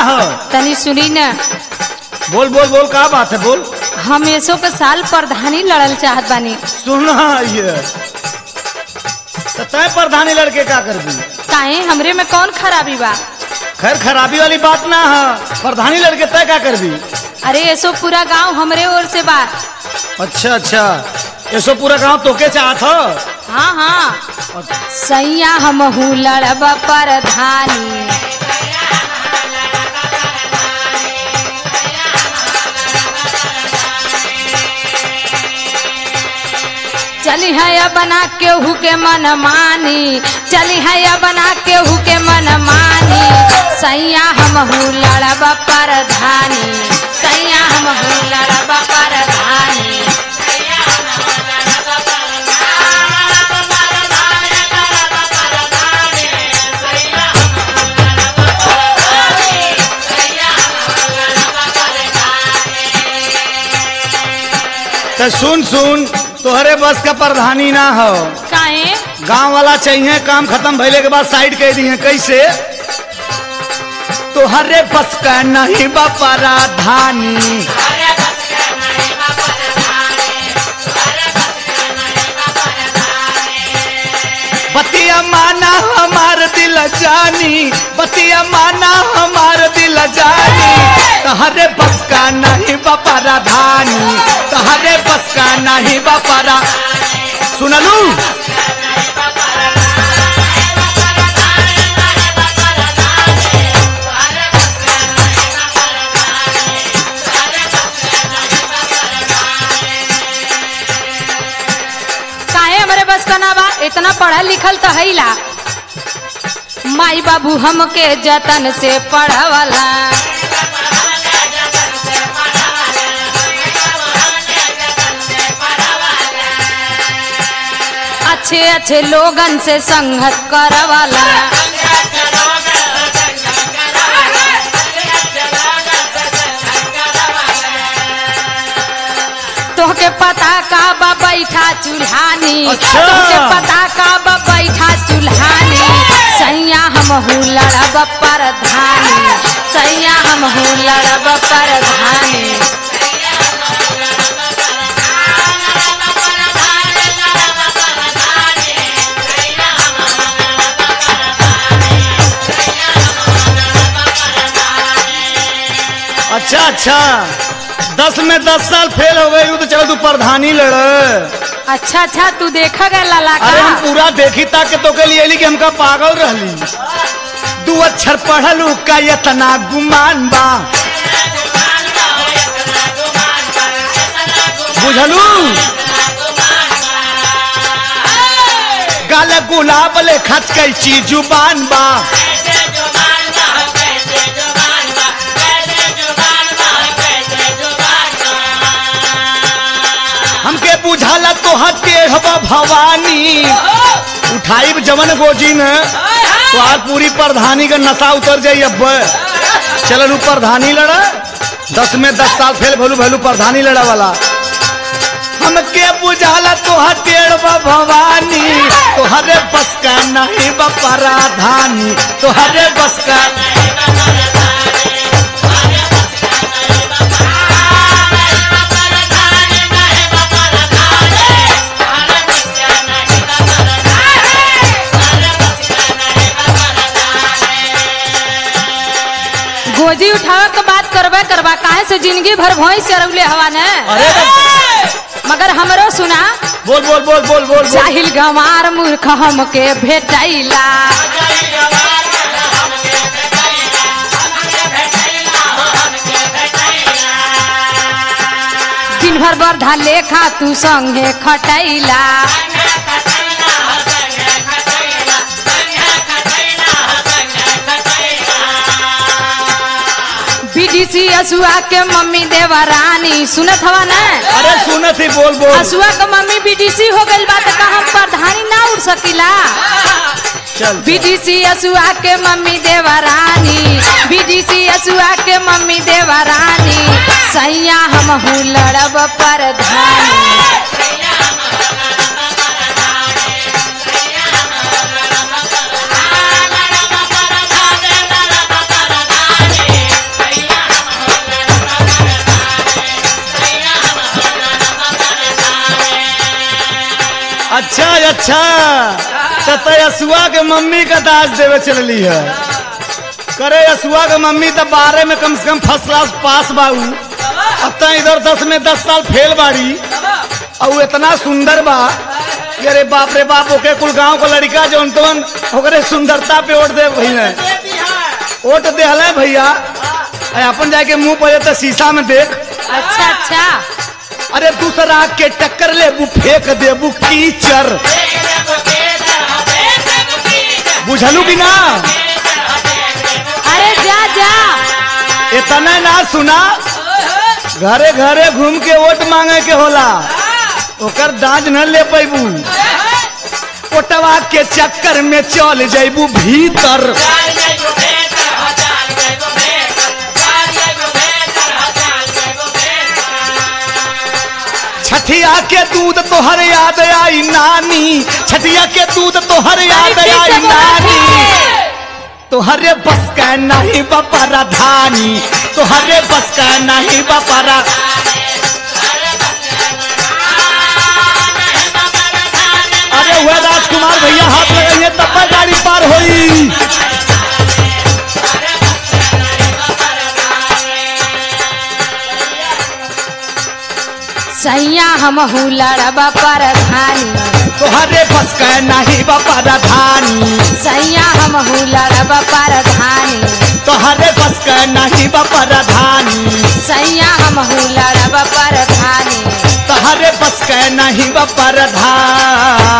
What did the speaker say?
हो तनी सुनी न बोल बोल बोल का बात है बोल हम ऐसो के साल प्रधानी लड़ल चाहत बानी सुनना ये तो तय प्रधानी लड़के का कर दी काहे हमरे में कौन खराबी बा खैर खराबी वाली बात ना है प्रधानी लड़के तय का कर दी अरे ऐसो पूरा गांव हमरे ओर से बा अच्छा अच्छा ऐसो पूरा गांव तोके चाहत हो हाँ हाँ सैया हम लड़ब प्रधानी चली है या बना केहू के मन मानी चली है या बना केहू के मन मानी सैया हम लड़ब प्रधानी सैया हम लड़ब प्रधानी तो सुन सुन तोहरे बस का प्रधानी ना हो काहे गांव वाला चाहिए काम खत्म भइले के बाद साइड कह दी है कैसे तोहरे बस का नहीं बा पराधानी बतिया माना हमार दिल जानी बतिया माना हमार दिल जानी तहरे बस का नहीं बा पराधानी तहरे बस का नहीं बा परा सुनलू काहे हमारे बस का ना बा इतना पढ़ल लिखल तो है ला माई बाबू हमके जतन से पढ़वला अच्छे अच्छे लोगन से संगत करवाला तोहके पता का बा बैठा चूल्हानी अच्छा। तोहके पता का बा बैठा चूल्हानी सैया हम लड़ब प्रधानी सैया हम लड़ब प्रधानी अच्छा अच्छा दस में दस साल फेल हो गई तो चलो तू प्रधानी लड़ अच्छा अच्छा तू देखा गया लाला अरे हम का पूरा देखी ताकि तो के लिए कि हमका पागल रहली दू अक्षर पढ़लू का इतना गुमान बा बुझलू गाल गुलाब ले खच कैची जुबान बा हमके बुझाला तो टेढ़वा भवानी उठाई जवन गोजी ने तो आज पूरी प्रधानी का नशा उतर जाई अब चलन प्रधानी लड़ा दस में दस साल फेल भलू भलू प्रधानी लड़ा वाला हमके बुझाला तोहर टेढ़वा भवानी तोहरे बस का नहीं बा पराधानी तोहरे बस का गोजी उठावे के बात करबे करबा काहे से जिंदगी भर भोई से रउले हवा ने अरे मगर हमरो सुना बोल बोल बोल बोल बोल बोल जाहिल गंवार मूर्ख हमके भेटैला दिन भर बरधा लेखा तू संगे खटैला बीडीसी असुआ के मम्मी देवरानी सुनत हवा ना अरे सुनत ही बोल बोल असुआ के मम्मी बीडीसी हो गइल बा त का हम प्रधानी ना उड़ सकीला चल बीडीसी असुआ के मम्मी देवरानी बीडीसी असुआ के मम्मी देवरानी सैया हम लड़ब प्रधानी अच्छा अच्छा तो तो यसुआ के मम्मी का दाज देवे चलली है करे यसुआ के मम्मी तो बारह में कम से कम फर्स्ट क्लास पास बाऊ अब तो इधर दस में दस साल फेल बाड़ी और वो इतना सुंदर बा कि अरे बाप रे बाप ओके कुल गांव को लड़का जो तवन ओकरे सुंदरता पे वोट दे भैया वोट दे हले भैया अरे अपन जाके मुंह पर तो शीशा में देख अच्छा अच्छा अरे दूसरा के टक्कर ले बु फेंक दे बु कीचड़ बुझलू कि ना अरे जा जा इतना ना सुना घरे घरे घूम के वोट मांगे के होला ओकर दाज न ले पैबू ओटवा के चक्कर में चल जैबू भीतर छठिया के दूध तोहर याद आई नानी छठिया के दूध तोहर याद अरे आई पीछे बोला नानी पीछे। तोहरे बस का नहीं बपरा धानी तोहरे बस का नहीं बपरा अरे हुआ राजकुमार भैया हाथ लगाइए तब पर गाड़ी पार होई सैया हम लड़बा परधानी तोहरे बस का नहीं बपरा धानी सैया हम लड़बा परधानी तोहरे बस का नहीं बपरा धानी सैया हम लड़बा परधानी तोहरे बस का नहीं बपरा धानी